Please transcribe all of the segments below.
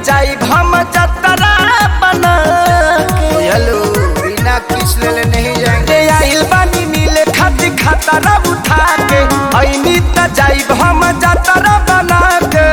जाई हम जतरा बना हेलो बिना किस ले नहीं जाएंगे आइल बानी मिले खाती खतरा उठा के ऐनी त जाई हम जतरा बना के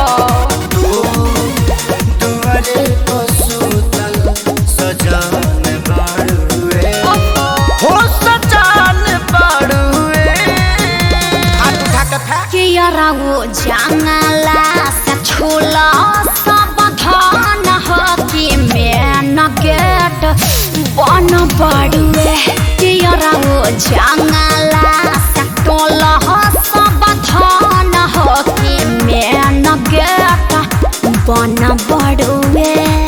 दुआरे को सुतल सजान बाड़ुए हो सजान बाड़ुए हाथ उठा के फेंक कियरा वो जंगला से छोला सब धान हो कि मेन गेट बन बड़ुए कियरा वो जंगला से टोला सब धान हो कि मेन गेट बन बड़ुए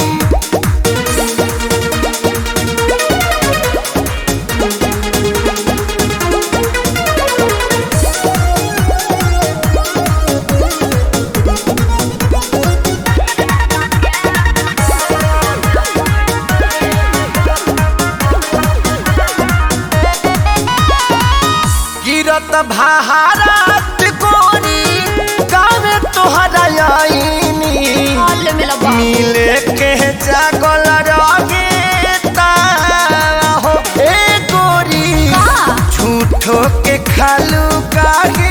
गिरत भारत कोरी गावे तोहरा आईनी हाल में लबा मिले के जागल रगे हो ए गोरी झूठो के खालू काहे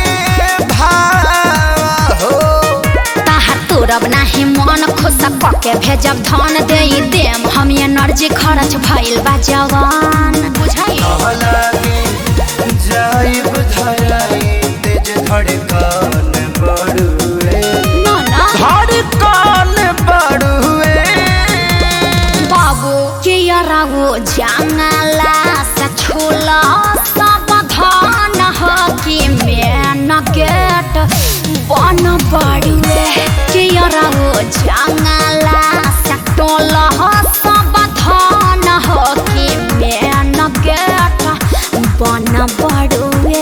भाव हो ताहर तोरब नाही मन खुश पके भेजब धन दे देम हम एनर्जी खर्च भइल बा जवान बुझाई कहलागे जाइब धराई तेज धड़कन बड़ुए ना ना धड़कन बड़ुए बाबू के यरागो जंगला से छोला सब धन हो कि मेन गेट बन बड़ुए के यरागो जंगला से टोला सब धन हो कि मेन गेट बन बड़ुए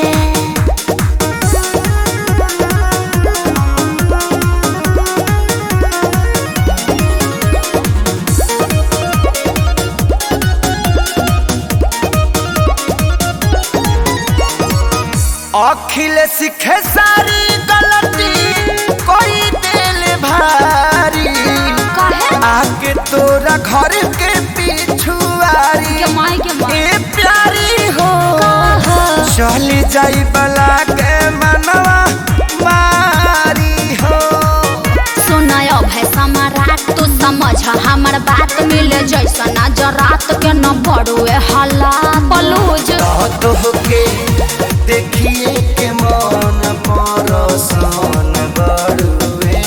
अखिल सीखे सारी गलती कोई दिल भारी काहे आके तोरा घर के पिछुआरी के माई के माई ए प्यारी हो चली जाई बला के मनवा मारी हो सुनायो भाई सम्राट तू समझ हमर बात मिले जैसा नजरात के न बड़ुए हल्ला बलूज तो के देखिए के मन परसान बड़ुए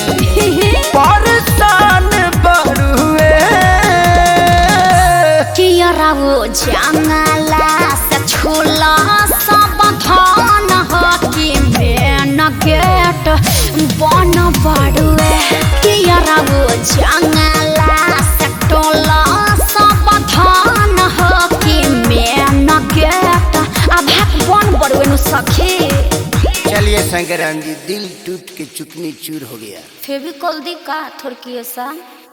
परसान बड़ुए कियरा वो जंगला से छोला सब धन हो कि मेन गेट बन बड़ुए कियरा वो जंगला से टोला सब धन हो कि मेन गेट अब बन बड़ुए नु सखी चलिए शंकराम जी दिल टूट के चुकनी चूर हो गया फेविकॉल दी का थोड़की ऐसा